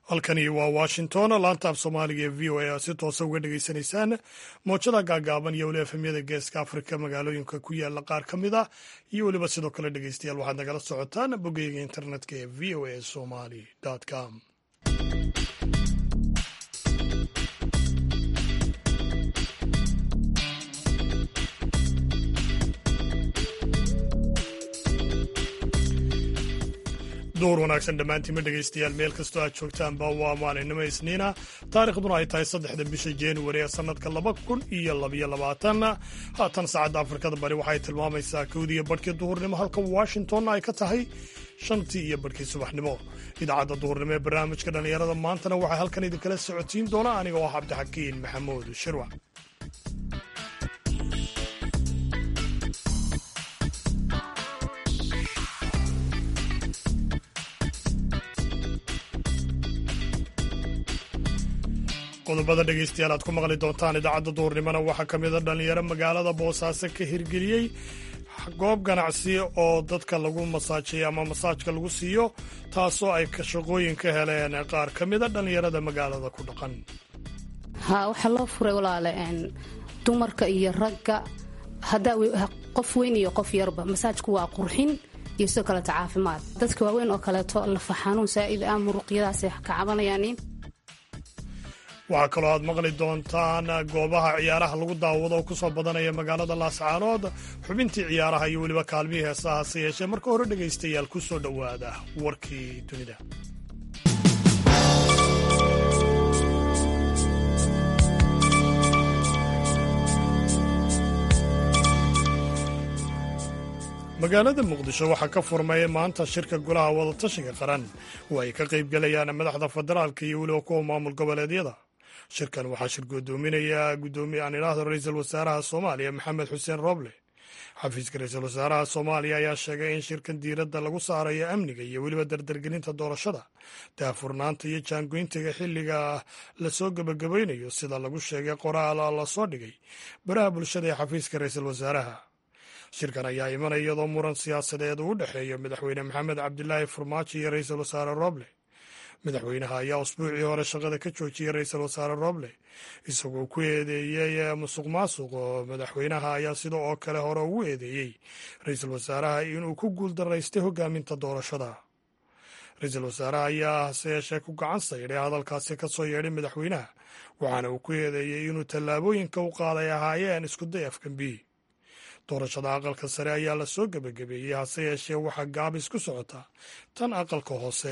halkani waa washington laanta af soomaaliga ee v o a si toosa uga dhegaysanaysaan moojada gaagaaban iyo weliba efemyada geeska afrika magaalooyinka ku yaala qaar ka mid ah iyo weliba sidoo kale dhegeystayaal waxaad nagala socotaan boggeyga internetka ee v o a somali com duur wanaagsan dhammaantiinma dhegaystayaal meel kastoo aad joogtaanba waa maalinimo isniina taarikhduna ay tahay saddexda bisha januari ee sannadka laba kun iyo labyo labaatan haatan saacadda afrikada bari waxay tilmaamaysaa kowdiiyo barhkii duhurnimo halka washingtonna ay ka tahay shantii iyo barhkii subaxnimo idaacadda duhurnimo ee barnaamijka dhallinyarada maantana waxaa halkan idinkala socotiin doona aniga oo ah cabdixakiin maxamuud shirwac qodobada dhegaystayaal aad ku maqli doontaan idaacadda duurnimona waxaa ka mida dhallinyaro magaalada boosaaso ka hirgeliyey goob ganacsi oo dadka lagu masaajiyo ama masaajka lagu siiyo taasoo ay shaqooyin ka heleen qaar ka mida dhallinyarada magaalada ku dhaqan ha waxaa loo furay walaale dumarka iyo ragga hadaa qof weyn iyo qof yarba masaajku waa qurxin iyo sidoo kaleeto caafimaad dadka waaweyn oo kaleeto lafa xanuun saa'id ah muruqyadaasay ka cabanayaan waxaa kaloo aad maqli doontaan goobaha ciyaaraha lagu daawado oo ku soo badanaya magaalada laascaanood xubintii ciyaaraha iyo weliba kaalmihii heesaha hase yeeshee marka hore dhegaystayaal ku soo dhowaada warkii dunida magaalada muqdisho waxaa ka furmay maanta shirka golaha wadatashiga qaran oo ay ka qaybgalayaan madaxda federaalka iyo weliba kuwa maamul goboleedyada shirkan waxaa shir guddoominaya guddoomiye aan idhaahdo ra-iisul wasaaraha soomaaliya maxamed xuseen rooble xafiiska ra-iisul wasaaraha soomaaliya ayaa sheegay in shirkan diiradda lagu saarayo amniga iyo weliba dardargelinta doorashada daahfurnaanta iyo jaangoyntiga xilliga lasoo gebagabaynayo sida lagu sheegay qoraal lasoo dhigay baraha bulshada ee xafiiska ra-iisul wasaaraha shirkan ayaa imanaya iyadoo muran siyaasadeed uu u dhexeeyo madaxweyne maxamed cabdilaahi farmaajo iyo ra-iisul wasaare rooble madaxweynaha ayaa usbuucii hore shaqada ka joojiyey ra-iisul wasaare rooble isagoo ku eedeeyey musuq maasuq oo madaxweynaha ayaa sida oo kale hore ugu eedeeyey ra-iisul wasaaraha inuu ku guuldaraystay hogaaminta doorashada ra-iisul wasaaraha ayaa hase yeeshee ku gacan saydhay hadalkaasi ka soo yeedhay madaxweynaha waxaana uu ku eedeeyey inuu tallaabooyinka u qaaday ahaayeen iskuday afgambi doorashada aqalka sare ayaa la soo gebagabeeyey hase yeeshee waxaa gaabis ku socota tan aqalka hoose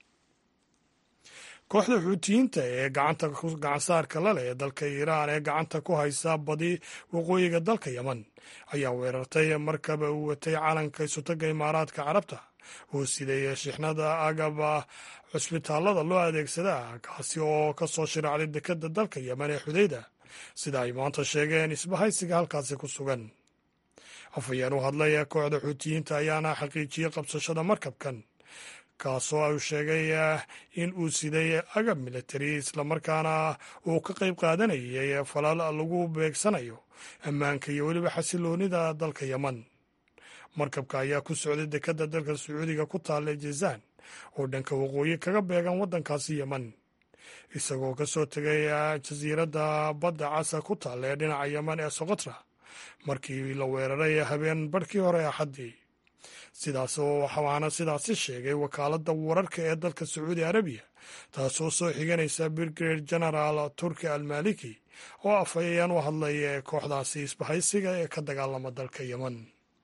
kooxda xuutiyiinta ee gacanta gacansaarka la leh ee dalka iiraan ee gacanta ku haysa badi waqooyiga dalka yeman ayaa weerartay markaba uu watay calanka isutaga imaaraadka carabta oo siday shixnada agaba cusbitaalada loo adeegsadaa kaasi oo ka soo shiraacday dekadda dalka yeman ee xudayda sida ay maanta sheegeen isbahaysiga halkaasi ku sugan afhayeen u hadlay ee kooxda xuutiyiinta ayaana xaqiijiyey qabsashada markabkan kaasoo uu sheegay in uu siday agab militari islamarkaana uu ka qayb qaadanayay falal lagu beegsanayo ammaanka iyo weliba xasiloonida dalka yeman markabka ayaa ku socday dekadda dalka sacuudiga ku taalla jazaan oo dhanka waqooyi kaga beegan waddankaasi yeman isagoo ka soo tegay jasiiradda badda casa ku taalla ee dhinaca yeman ee socotra markii la weeraray habeen barhkii hore axaddii sidaas waxaana sidaasi sheegay wakaaladda wararka ee dalka sacuudi arabiya taasoo soo xiganaysa brigade genaraal turki almaliki oo afhayeen u hadlay kooxdaasi isbahaysiga ee ka dagaalama dalka yeman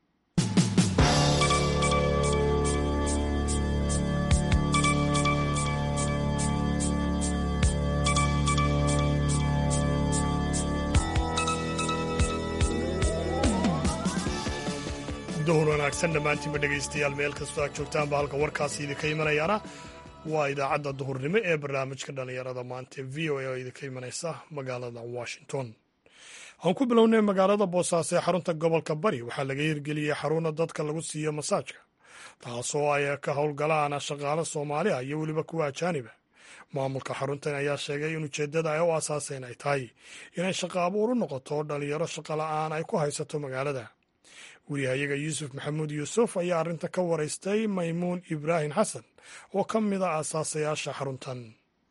duhur wanaagsan dhammaantiinba dhegaystayaal meel kastoo aad joogtaanba halka warkaasi idinka imanayaana waa idaacadda duhurnimo ee barnaamijka dhallinyarada maanta v o a oo idinka imanaysa magaalada washington aan ku bilownay magaalada boosaaso ee xarunta gobolka bari waxaa laga hirgeliyey xaruna dadka lagu siiyo masaajka taasoo ay ka howlgalaan shaqaale soomaali ah iyo weliba kuwa ajaaniba maamulka xaruntan ayaa sheegay in ujeeddada ay u asaaseen ay tahay inay shaqo abuur u noqoto dhalinyaro shaqo la'aan ay ku haysato magaalada wariyahayaga yuusuf maxamuud yuusuf ayaa arrinta ka waraystay maymuun ibraahim xasan oo ka mid a aasaasayaasha xaruntan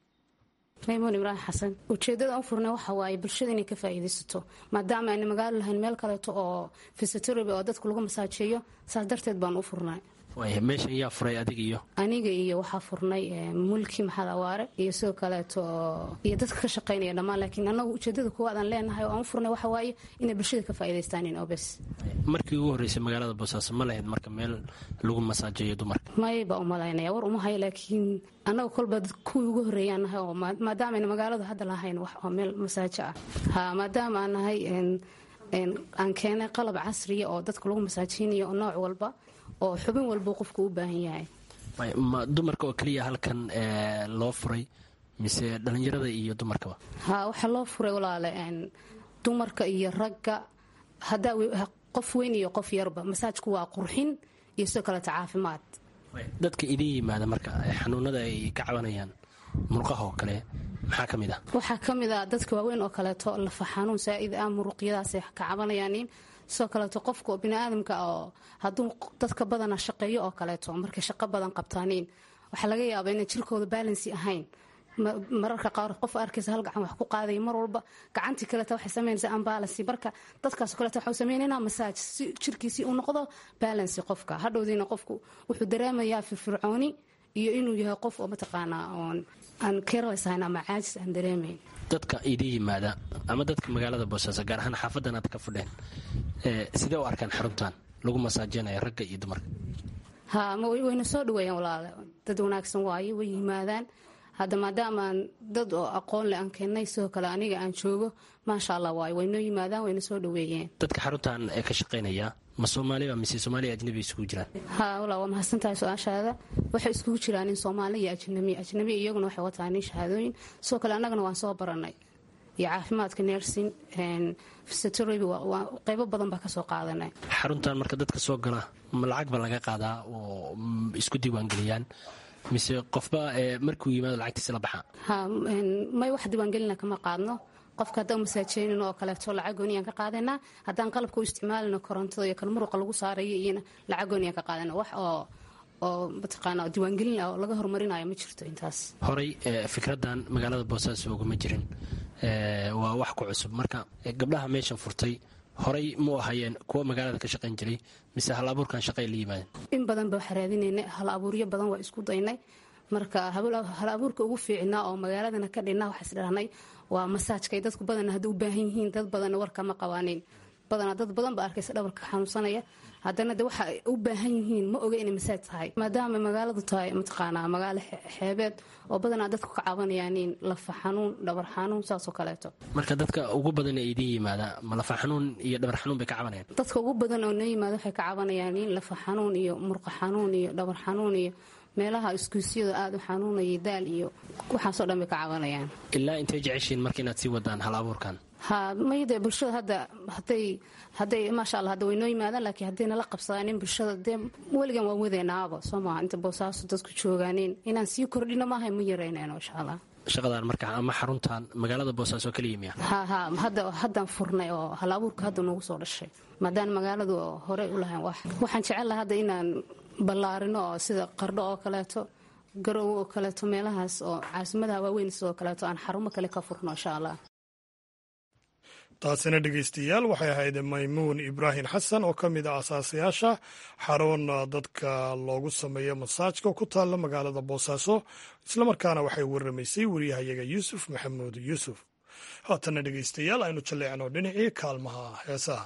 maymuun ibraahim xasan ujeedada u furnay waxa waaye bulshada inay ka faa'iidaysato maadaama ayna magaalo lahayn meel kaleeto oo fisitorobi oo dadka lagu masaajeeyo saas darteed baan u furnay meeshan yaa furay adiga iyo aniga iyo waxaa furnay mulki maxamed awaare iyo sidoo kaleeto iyo dadka ka shaqaynaya dhammaan laakiin anagu ujeedada kuwaad aan leenahay oo aan u furnay waxa waaye inay bulshada ka faa'iidaystaan obes markii ugu horreysay magaalada boosaaso ma lahayd marka meel lagu masaajeeyo dumarka may baa u malaynaya war uma hayo laakiin annaga kolba kuwii ugu horreeyaan nahay oo maadaama ayna magaaladu hadda lahayn wax oo meel masaajo ah ha maadaama aan nahay aan keenay qalab casriya oo dadka lagu masaajeynayo oo nooc walba oo xubin walba qofku u baahan yahay ma dumarka oo keliya halkan loo furay mise dhallinyarada iyo dumarkaba ha waxaa loo furay walaale dumarka iyo ragga hadaa qof weyn iyo qof yarba masaajku waa qurxin iyo sidoo kaleeto caafimaad dadka idin yimaada marka xanuunada ay ka cabanayaan murqaha oo kale maxaa ka mid ah waxaa ka mid ah dadka waaweyn oo kaleeto lafa xanuun saa'id ah muruqyadaasay ka cabanayaanin sidoo kaleeto qofka biniaadamka oo hadduu dadka badana shaqeeyo oo kaleeto markay shaqo badan qabtaaniin waxaa laga yaabaa inay jirkooda baalansi ahayn mararka qaar qof arkaysa hal gacan wax ku qaadaya mar walba gacantii kaleeta waxay samaynaysaa ambalansi marka dadkaas kaleeta waxau sameynayna masaaj si jirkiisii u noqdo balansi qofka hadhowdiina qofku wuxuu dareemayaa firfircooni iyo inuu yahay qof oo mataqaanaa oon aan kerlaysahayn ama caajis aan dareemayn dadka idin yimaada ama dadka magaalada boosaaso gaar ahaan xaafadan aad ka fudheen sidee u arkaan xaruntan lagu masaajeynayo ragga iyo dumarka ha wayna soo dhaweeyaan walaale dad wanaagsan waaye way yimaadaan hadda maadaamaan dad oo aqoon le aan keennay sidoo kale aniga aan joogo maasha allah waaye waynoo yimaadaan wayna soo dhaweeyeen dadka xaruntan ee ka shaqaynaya ma soomaaliba mise soomaaliya ajnabi isugu jiraan ha walaa waa mahadsantahay su-aashaada waxay iskugu jiraan nin soomaali iyo ajnabi ajnabi iyaguna waxay wataa nin shahaadooyin sidoo kale annagana waan soo baranay iyo caafimaadka nersin fisitorobi qeybo badan baa kasoo qaadanay xaruntan marka dadka soo gala ma lacag ba laga qaadaa oo isku diiwaangeliyaan mise qofba markuu yimaado lacagtiisa la baxaa ha may wax diiwaangelina kama qaadno qofka haddaan masaajeynin oo kaleeto lacag gooniyaan ka qaadanaa haddaan qalabka u isticmaalino korontada iyo kal muruqa lagu saarayo iyona lacag gooniyaan ka qaadana wax oo oo mataqaana diiwaangelin ah oo laga horumarinayo ma jirto intaas horey fikraddan magaalada boosaaso uguma jirin waa wax ku cusub marka gabdhaha meeshan furtay horey mu ahayeen kuwa magaalada ka shaqayn jiray mise hal abuurkan shaqay la yimaadeen in badan baa xaraadinaynay hal abuuryo badan waa isku daynay marka hal abuurka ugu fiicnaa oo magaaladana ka dhinna waxaa isdhahnay waa masaajkay dadku badana hadda u baahan yihiin dad badanna warkama qabaanin badanaa dad badan baa arkaysa dhabarka xanuunsanaya haddana de waxa u baahan yihiin ma oga inay masaaj tahay maadaama magaaladu tahay mataqaanaa magaalo xeebeed oo badanaa dadku ka cabanayaanin lafa xanuun dhabar xanuun saasoo kaleeto marka dadka ugu badan ee idin yimaada ma lafa xanuun iyo dhabar xanuun bay ka cabanayaan dadka ugu badan oo noo yimaada waxay ka cabanayaanin lafa xanuun iyo murqa xanuun iyo dhabar xanuun iyo meelaha iskuusyada aada u xanuunaya daal iyo waxaasoo dhan bay ka cabanayaan ilaa intay jeceshiin marka inaad sii wadaan hal abuurkan ha mayde bulshada hadda haday haday maasha alla hadda way noo yimaadaan laakiin hadday nala qabsadaanin bulshada dee weligan waan wadeenaaba soo maha inta boosaaso dadku joogaanin inaan sii kordhino maaha ma yaraynayno insha allah shaqadan marka ama xaruntan magaalada boosaaso kaliya miya ha ha hadda haddaan furnay oo hal abuurka hadda noogu soo dhashay maadaana magaaladu horey u lahayn wax waxaan jecelaha hadda inaan ballaarino oo sida qardho oo kaleeto garowe oo kaleeto meelahaas oo caasimadaha waaweyn sidoo kaleeto aan xarumo kale ka furno insha allah taasina dhegeystayaal waxay ahayd maymuun ibraahim xasan oo ka mid ah asaasayaasha xarun dadka loogu sameeyo masaajka ku taalla magaalada boosaaso islamarkaana waxay waramaysay wariyahayaga yuusuf maxamuud yuusuf haatana dhegeystayaal aynu jalleecno dhinacii kaalmaha heesaha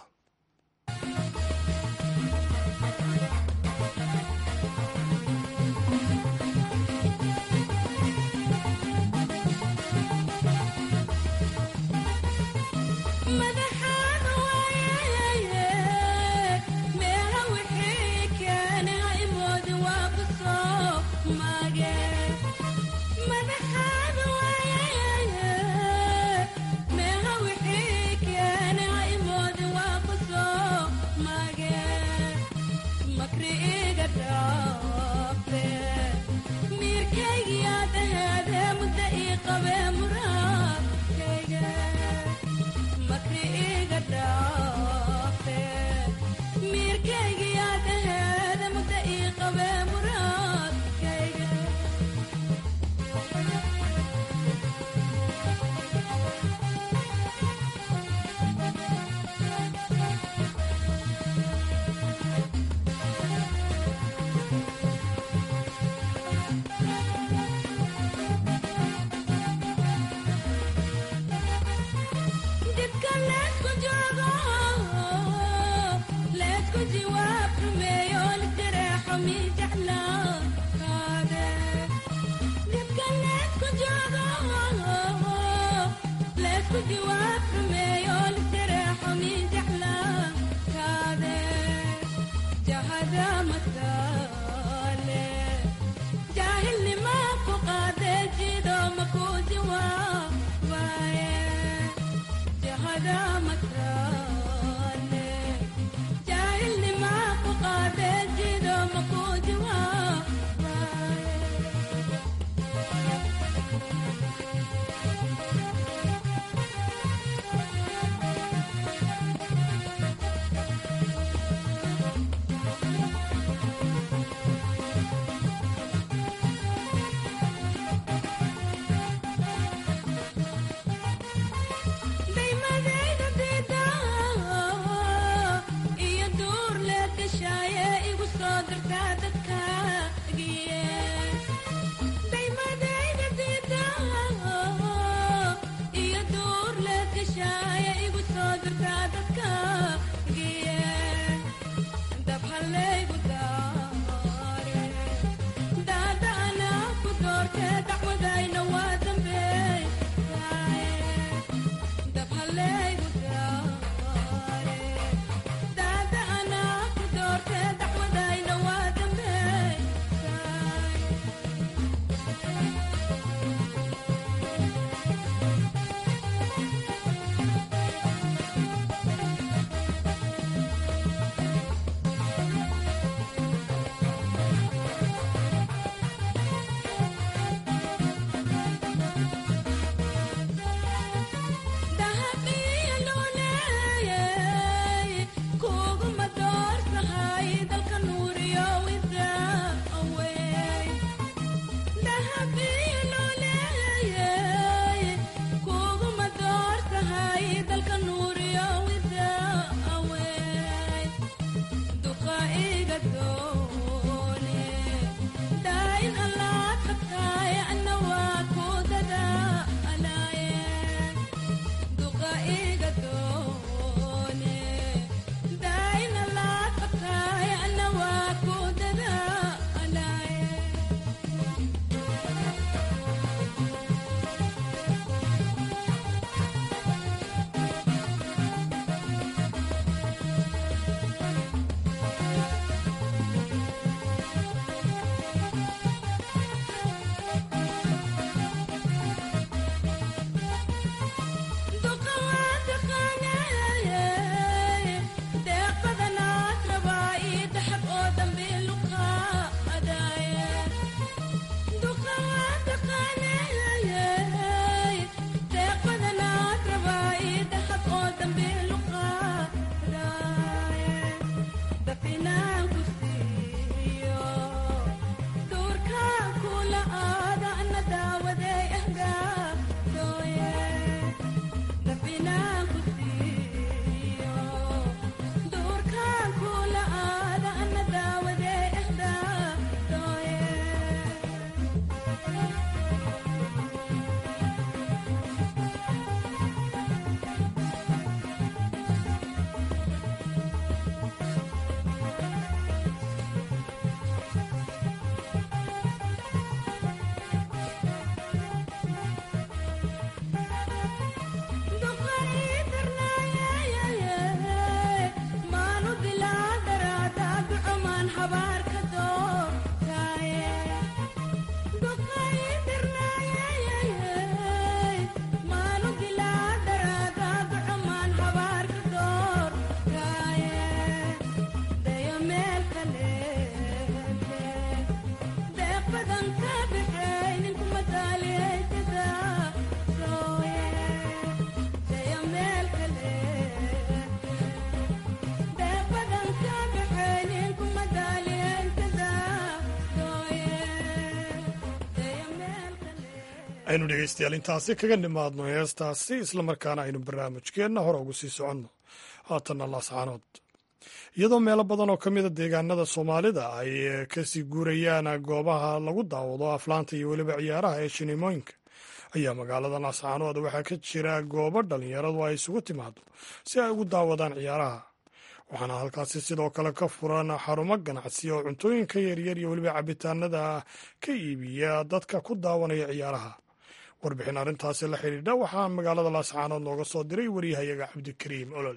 aynu dhegaystayaal intaasi kaga nimaadno heestaasi islamarkaana aynu barnaamijkeenna hore ugu sii soconno haatanna laascaanood iyadoo meelo badan oo ka mida deegaanada soomaalida ay kasii guurayaan goobaha lagu daawado aflaanta iyo weliba ciyaaraha ee shineemooyinka ayaa magaalada laascaanood waxaa ka jira goobo dhallinyaradu ay isugu timaado si ay ugu daawadaan ciyaaraha waxaana halkaasi sidoo kale ka furan xarumo ganacsi oo cuntooyinka yaryar iyo weliba cabitaanada ka iibiya dadka ku daawanaya ciyaaraha warbixin arrintaasi la xidhiidha waxaa magaalada laascaanood nooga soo diray waryahayaga cabdikariim olol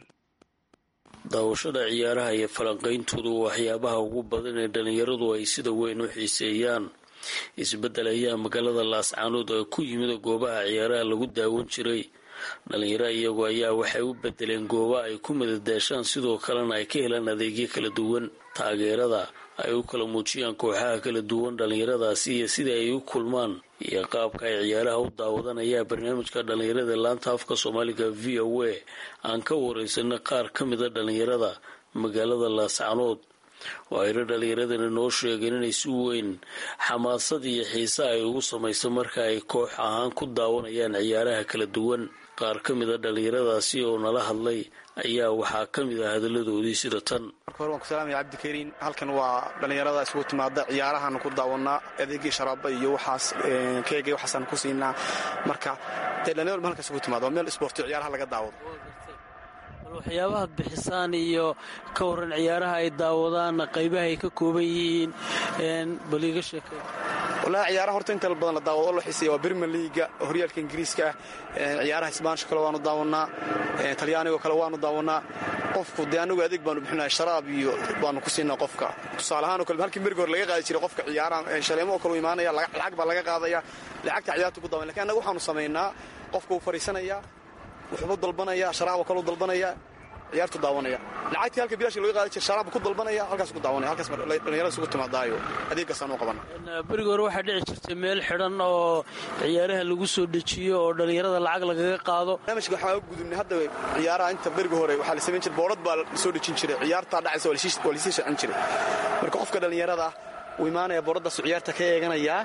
daawashada ciyaaraha iyo falanqayntoodu waa waxyaabaha ugu badan ee dhallinyaradu ay sida weyn u xiiseeyaan isbeddel ayaa magaalada laascaanood oo ku yimid goobaha ciyaaraha lagu daawan jiray dhalinyaro iyagu ayaa waxay u bedeleen gooba ay ku madadaashaan sidoo kalena ay ka helaan adeegyo kala duwan taageerada ay u kala muujiyaan kooxaha kala duwan dhallinyaradaasi iyo sida ay u kulmaan iyo qaabka ay ciyaaraha u daawadaan ayaa barnaamijka dhallinyarada laanta afka soomaaliga v o a aan ka wareysanay qaar ka mida dhallinyarada magaalada laascanood oo ayna dhallinyaradana noo sheegeen inay si weyn xamaasad iyo xiise ay ugu samayso marka ay koox ahaan ku daawanayaan ciyaaraha kala duwan qaar ka mida dhallinyaradaasi oo nala hadlay ayaa waxaa ka mid ah hadalladoodii sida tan marka hore waan ku salaamaya cabdikariin halkan waa dhallinyarada isugu timaada ciyaarahaanu ku daawanaa adeegii sharaaba iyo waxaas keega waxaasaanu ku siinaa marka dee dhallinyaradu halka isugu timaada waa meel isboortiyo ciyaaraha laga daawado bal waxyaabahaad bixisaan iyo ka warran ciyaaraha ay daawadaan qaybaha ay ka kooban yihiin bal iiga sheekay walahi ciyaaraha horta inta badan la daawado oo la xiiseeya waa birmer liiga horyaalka ingiriiska ah ciyaaraha isbaanishka kale waanu daawanaa talyaanigo kale waanu daawanaa qofku dee anagu adeeg baanu bixinaya sharaab iyo baanu ku siinaa qofka tusaale ahaan oo kale halkii merigi hore laga qaadi jiray qofka ciyaaraha shaleemo oo kale u imaanaya lacag baa laga qaadaya lacagta ciyaarta ku daawan lakin annaga waxaanu samaynaa qofka uu fadhiisanaya wuxuubuu dalbanaya sharaab oo kale u dalbanaya ciyaartu daawanaya lacagtii halka bilaashi laga qaadi jira sharaab ku dalbanaya halkaas ku daawanaya halkaas dhalinyarada isugu timaadaayo adeeggaasaan u qabana beriga hore waxaa dhici jirtay meel xidhan oo ciyaaraha lagu soo dejiyo oo dhallinyarada lacag lagaga qaado barnaamijka waxaa gudubnay hadda ciyaaraha inta beriga hore waxaa la samayn jiray boorad baa la soo dejin jiray ciyaartaa dhacaysa waa lasii shacin jiray marka qofka dhallinyarada uu imaanaya booradaasuu ciyaarta ka eeganayaa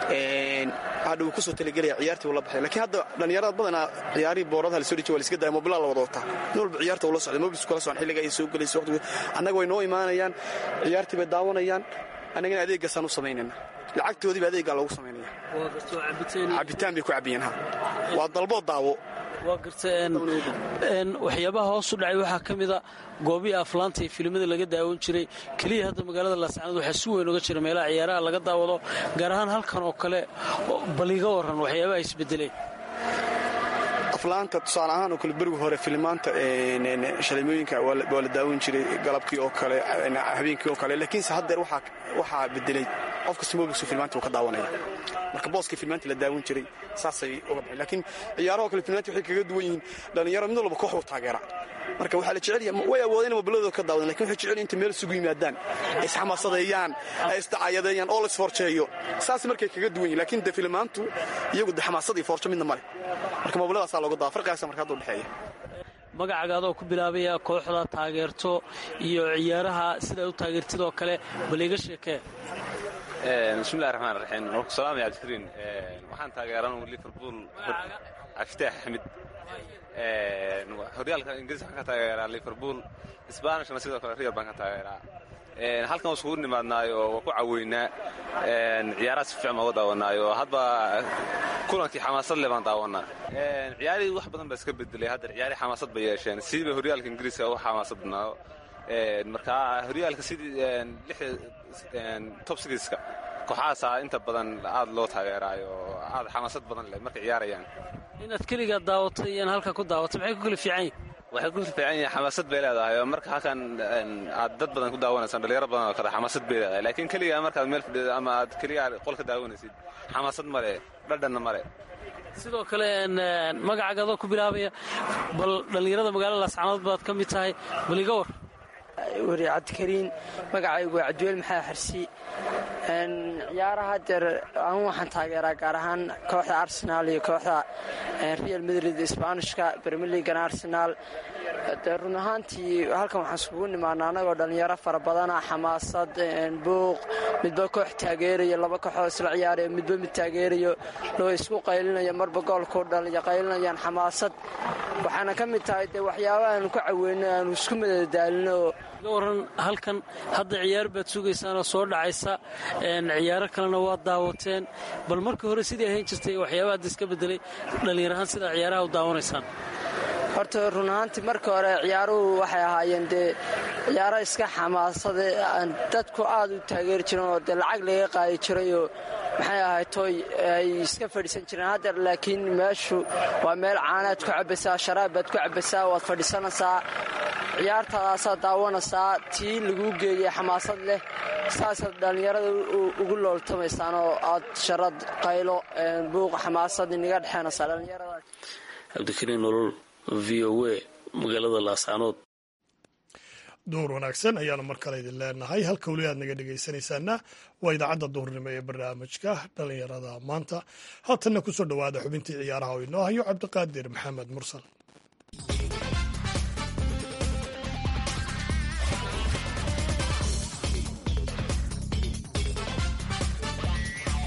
hadha wuu kusoo talagelaya ciyaartii uu la baxay lakiin hadda dhallinyarada badanaa ciyaarihii booradaha la soo dejiya waa la iska daya mobilaa la wada wataa nin walba ciyaarta ula socday mobilsku kala socon xilliga ay soo gelayso waqtigu annaga way noo imaanayaan ciyaartii bay daawanayaan annagana adeeggaasaan u samaynayna lacagtoodiiba adeeggaa loogu samaynaya cabitaan bay ku cabiyeen ha waa dalbood daawo waa garta waxyaabaha hoos u dhacay waxaa ka mida goobihii aflaanta iyo filimada laga daawan jiray keliya hadda magaalada laascanood waxaa si weyn uga jira meelaha ciyaaraha laga daawado gaar ahaan halkan oo kale bal iga warran waxyaabaha isbedeleen aflaanta tusaale ahaan oo kale berigu hore filimaanta shalimooyinka waa la daawan jiray galabkii oo kale habeenkii oo kale laakiinse haddeer waxaa bedelay qof kasta mobilsu filmaanta uu ka daawanaya marka booskii filmaanta la daawan jiray saasay uga baxeen laakiin ciyaaraha oo kale filmaanta waxay kaga duwan yihiin dhallinyaro mid walba koox uu taageera marka waxaa la jecel yahay way awoodeen inay mobiladooda ka daawadaan lakin waxay jecel yahay inta meel isugu yimaadaan ay isxamaasadeeyaan ay isdacayadeeyaan oo la isforjeeyo saas markay kaga duwan yihin lakin de filmaantu iyagu de xamaasad iyo forjo midna male marka mobiladaasaa looga dawa farqigaasa marka hadda udhexeeya magacagaadoo ku bilaabaya kooxda taageerto iyo ciyaaraha sidaad u taageertid oo kale bal iga sheekee bismillahi raxmaan raxiim waan ku salaamaya cabdikariin waxaan taageeran liverpool cabdifitaax axmed horyaalka ingiriiska waxaan ka taageeraa liverpool sbanishna sidoo kale real baan ka taageeraa halkan waa iskugu nimaadnaayo oo waa ku caweynaa ciyaaraha si fiican baan uga daawanaayo hadba kulankii xamaasad leh baan daawanaa ciyaarihii wax badan baa iska bedelay hadda ciyaarihii xamaasad bay yeesheen siiba horyaalka ingiriiska u xamaasad badnaado marka horyaalka sidii top sigiska kooxahaasaa inta badan aad loo taageeraayo oo aad xamaasad badan leh markay ciyaarayaan inaad keligaa daawatay iyaan halka ku daawatay maxay ku kala fiican yihin waxay ku fiican yihiin xamaasad bay leedahay oo marka halkan aad dad badan ku daawanaysaan dhalinyaro badan oo kale xamaasad bay leedahay laakiin keligaa markaad meel fadhido ama aad keligaa qolka daawanaysid xamaasad male dhadhanna male sidoo kale magacaagadoo ku bilaabaya bal dhallinyarada magaalada laascanood baad ka mid tahay bal iga war weri cabdikariin magacaygu waa cabdiweel maxamed xarsi ciyaaraha deer anu waxaan taageeraa gaar ahaan kooxda arsenaal iyo kooxda real madrid sbaanishka bermeligan arsenaal dee run ahaantii halkan waxaan iskugu nimaana annagoo dhallinyaro fara badana xamaasad buuq midba koox taageerayo laba kooxoo isla ciyaarayo midba mid taageerayo loo isku qaylinayo marba goolku qaylinayaan xamaasad waxaana ka mid tahay dee waxyaaba aanu ku caweyno aanu isku madadaalino ga waran halkan hadda ciyaar baad sugaysaanoo soo dhacaysa ciyaaro kalena waad daawateen bal markii hore sidii ahayn jirtay waxyaaba hadda iska bedelay dhallinyar ahaan sidaa ciyaaraha u daawanaysaan horta run ahaantii markii hore ciyaaruhu waxay ahaayeen dee ciyaaro iska xamaasade dadku aad u taageeri jireen oo dee lacag laga qaadi jirayoo maxay ahay toy ay iska fadhiisan jireen haddeer laakiin meeshu waa meel caanaad ku cabbaysaa sharaab baad ku cabbaysaa waad fadhiisanaysaa ciyaartaadaasaad daawanaysaa tii laguu geeyay xamaasad leh saasaad dhallinyarada ugu looltamaysaan oo aad sharad qaylo buuq xamaasad inaga dhexeenaysaa dhallinyaradaas cabdikariin nolol v o a magaalada laascanood duhur wanaagsan ayaanu mar kale idin leenahay halka weli aad naga dhegaysanaysaana waa idaacadda duhurnimo ee barnaamijka dhallinyarada maanta haatanna kusoo dhowaada xubintii ciyaaraha oo inoo hayo cabdiqaadir maxamed mursal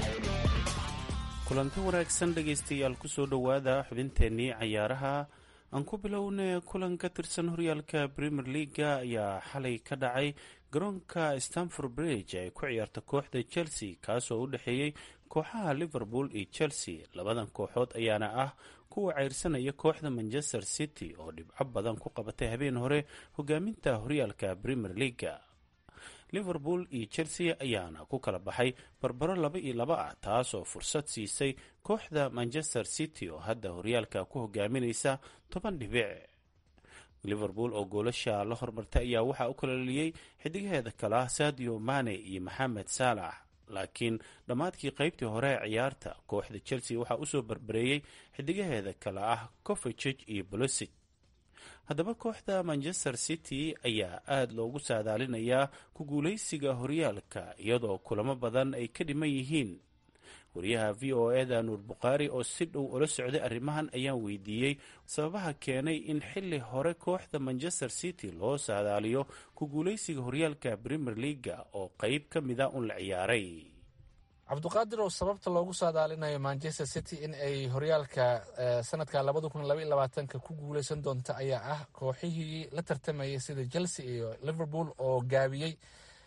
kulanti wanaagsan dhegaystayaal kusoo dhowaada xubinteennii cayaaraha aan ku bilowna kulan ka tirsan horyaalka premier leaga ayaa xalay ka dhacay garoonka stanford bridge ay ku ciyaarta kooxda chelsea kaasoo u dhexeeyey kooxaha liverpool iyo chelsea labadan kooxood ayaana ah kuwa ceyrsanaya kooxda manchester city oo dhibco badan ku qabatay habeen hore hogaaminta horyaalka premier leaga liverpool iyo chelsea ayaana ku kala baxay barbaro laba iyo laba ah taasoo fursad siisay kooxda manchester city oo hadda horyaalka ku hogaaminaysa toban dhibic liverpool oo goolasha la hormartay ayaa waxaa u kalaliyey xidigaheeda kale ah sadio mane iyo maxamed saalax laakiin dhammaadkii qeybtii hore ee ciyaarta kooxda chelsea waxaa usoo barbareeyey xidigaheeda kale ah covejig iyo bolosig haddaba kooxda manchester city ayaa aada loogu saadaalinayaa ku guuleysiga horyaalka iyadoo kulamo badan ay ka dhiman yihiin wariyaha v o eda nuur bukhaari oo si dhow ula socday arrimahan ayaan weydiiyey sababaha keenay in xili hore kooxda manchester city loo saadaaliyo ku guuleysiga horyaalka premier leaga oo qeyb ka mida un la ciyaaray cabduqaadir oo sababta loogu saadaalinayo manchester city in ay horyaalka sanadka labada kun labaiy labaatanka ku guuleysan doonta ayaa ah kooxihii la tartamayay sida chelsea iyo liverpool oo gaabiyey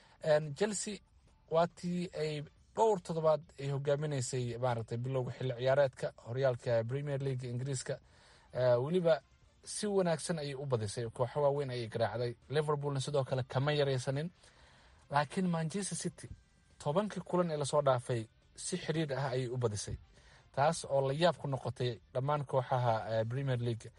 chelsea waatii ay dhowr toddobaad ay hogaaminaysay maaragtay bilowga xilli ciyaareedka horyaalka premier league ingiriiska weliba si wanaagsan ayay u badisay kooxo waaweyn ayay garaacday liverpoolna sidoo kale kama yaraysanin laakiin manchester city tobankii kulan ee lasoo dhaafay si xiriir ah ayay u badisay taas oo la yaab ku noqotay dhammaan kooxaha premier league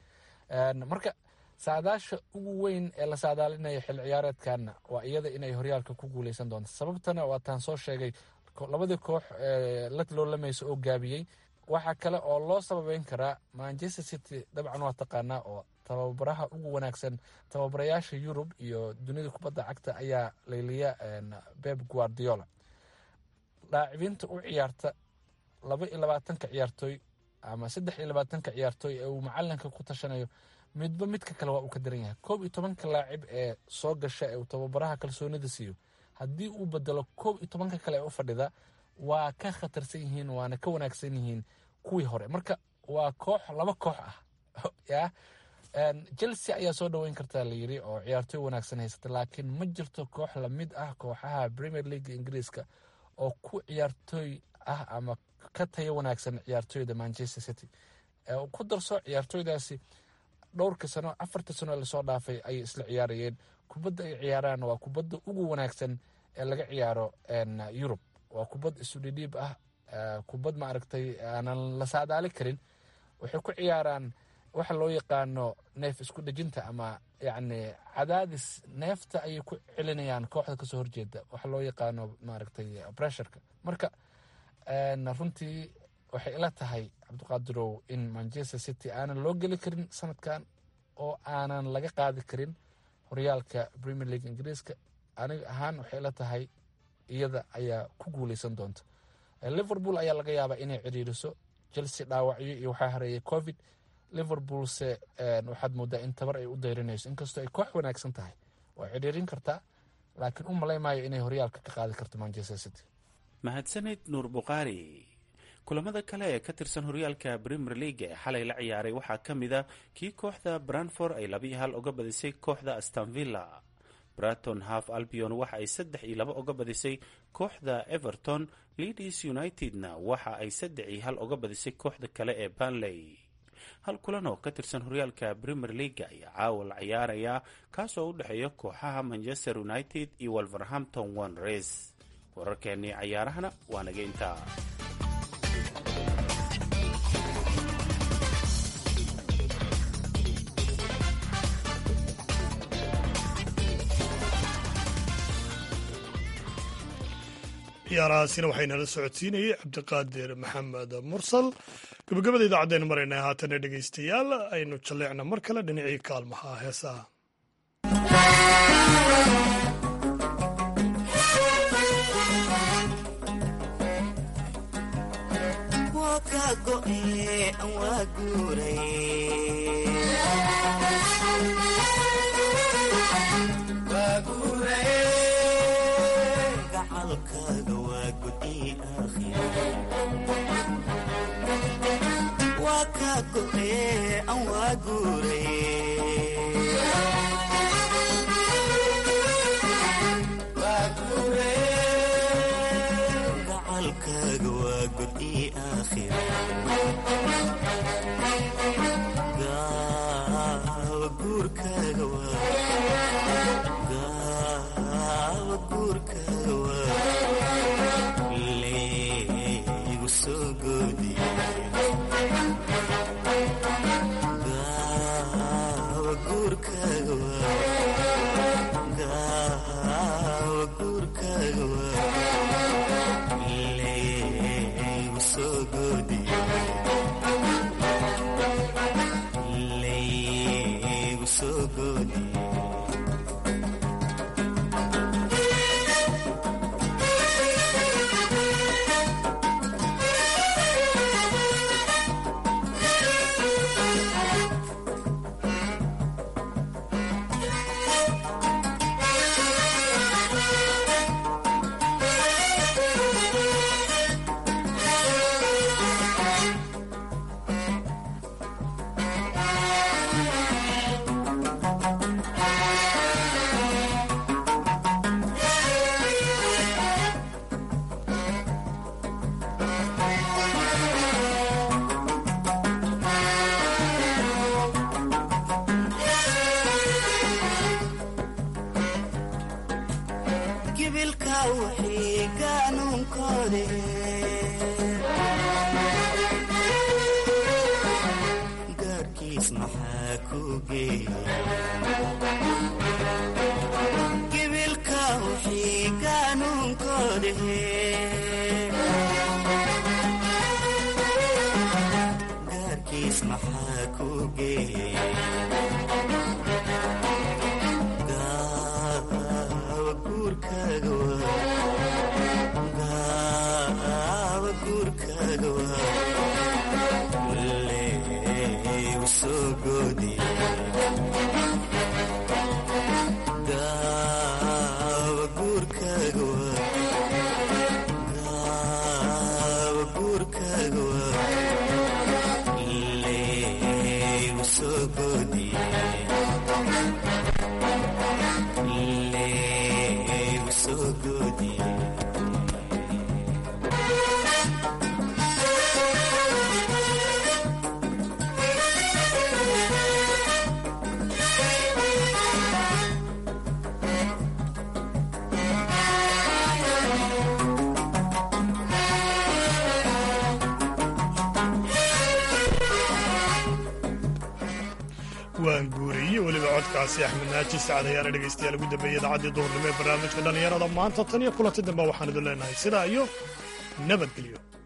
marka saadaasha ugu weyn ee la saadaalinaya xilli ciyaareedkana waa iyada inay horyaalka ku guuleysan doonto sababtana waataan soo sheegay labadii koox la loolamaysa oo gaabiyey waxaa kale oo loo sababeyn karaa manchester city dabcan waa taqaanaa oo tababaraha ugu wanaagsan tababarayaasha yurub iyo dunida kubadda cagta ayaa layliya beb guardiola laacibiinta u ciyaarta laba iyo labaatanka ciyaartooy ama saddex iyo labaatanka ciyaartooy ee uu macalinka ku tashanayo midba midka kale waa uu ka daran yahay koob iyo tobanka laacib ee soo gasha ee uu tababaraha kalsoonida siiyo haddii uu bedelo koob iyo tobanka kale ee u fadhida waa ka khatarsan yihiin waana ka wanaagsan yihiin kuwii hore marka waa koox laba koox ah ya chelsea ayaa soo dhaweyn kartaa layiri oo ciyaartooy wanaagsan haysata laakiin ma jirto koox lamid ah kooxaha premier league ingiriiska oo ku ciyaartooy ah ama ka tayo wanaagsan ciyaartooyda manchester city ku darso ciyaartooydaasi dhowrka sano afarta sano lasoo dhaafay ayay isla ciyaarayeen kubadda ay ciyaaraan waa kubadda ugu wanaagsan ee laga ciyaaro yurub waa kubad isudhidhiib ah kubad ma aragtay aanan la saadaali karin waxay ku ciyaaraan waxa loo yaqaano neef isku dhejinta ama yacni cadaadis neefta ayay ku celinayaan kooxda kasoo horjeeda waxa loo yaqaano maaragtay bressurka marka runtii waxay ila tahay cabdiqaadirow in manchester city aanan loo geli karin sanadkan oo aanan laga qaadi karin horyaalka premier league ingiriiska aniga ahaan waxay ila tahay iyada ayaa ku guuleysan doonta liverpool ayaa laga yaabaa inay ciriiriso chelsea dhaawacyo iyo waxaa hareeyay covid liverpoolse waxaad moodaa in tabar ay u dayrinayso inkastoo ay koox wanaagsan tahay waa ciriirin kartaa laakiin u malay maayo inay horyaalka ka qaadi karto manchester city mahadsanid nuur bukhaari kulamada kale ee ka tirsan horyaalka premier league ee xalay la ciyaaray waxaa ka mid a kii kooxda branford ay labiyo hal uga badisay kooxda astanvilla braton half albion waxa ay saddex iyo laba uga badisay kooxda everton leadis unitedna waxa ay saddex iyo hal uga badisay kooxda kale ee banley hal kulan oo ka tirsan horyaalka premier league ayaa caawa la ciyaarayaa kaasoo u dhexeeya kooxaha manchester united iyo wolverhampton wanres wararkeennii cayaarahana waa naga intaa ciyaarahaasina waxaynala socodsiinayey cabdiqaadir maxamed mursal gabagabada idaacaddeenu maraynaa haatana dhegaystayaal aynu jalleecna mar kale dhinacii kaalmaha heesaha waa ka go'ee aan waa guuray gacalkaaga waa god ii aakhira gaawa guurkaaga waa gaawa guurkaaga waa leegu soo goodiye gaawa guurkaaga waa gaawa guurkaaga waa leegu soo goodiye leegu soo goodiye gibilka wixii gaanuunkoode gaarkiis maxaa ku geeya gibilka wixii gaanuunkoode gaarkiis maxaa ku geeya gaawa guurkaaga waa gaawa guurkaaga waa leegu soo goodiye gaawa guurkaaga waa gaawa guurkaaga waa leegu soo goodiye leegu soo goodiye waan guuriyey weliba codkaasi axmed naaji sacad ayaana dhegaystayaal ugu dambeeyey idacaddii duhurnimo ee barnaamijka dhallinyarada maanta tan iyo kulanti dambe waxaan idin leenahay sidaa iyo nabadgelyo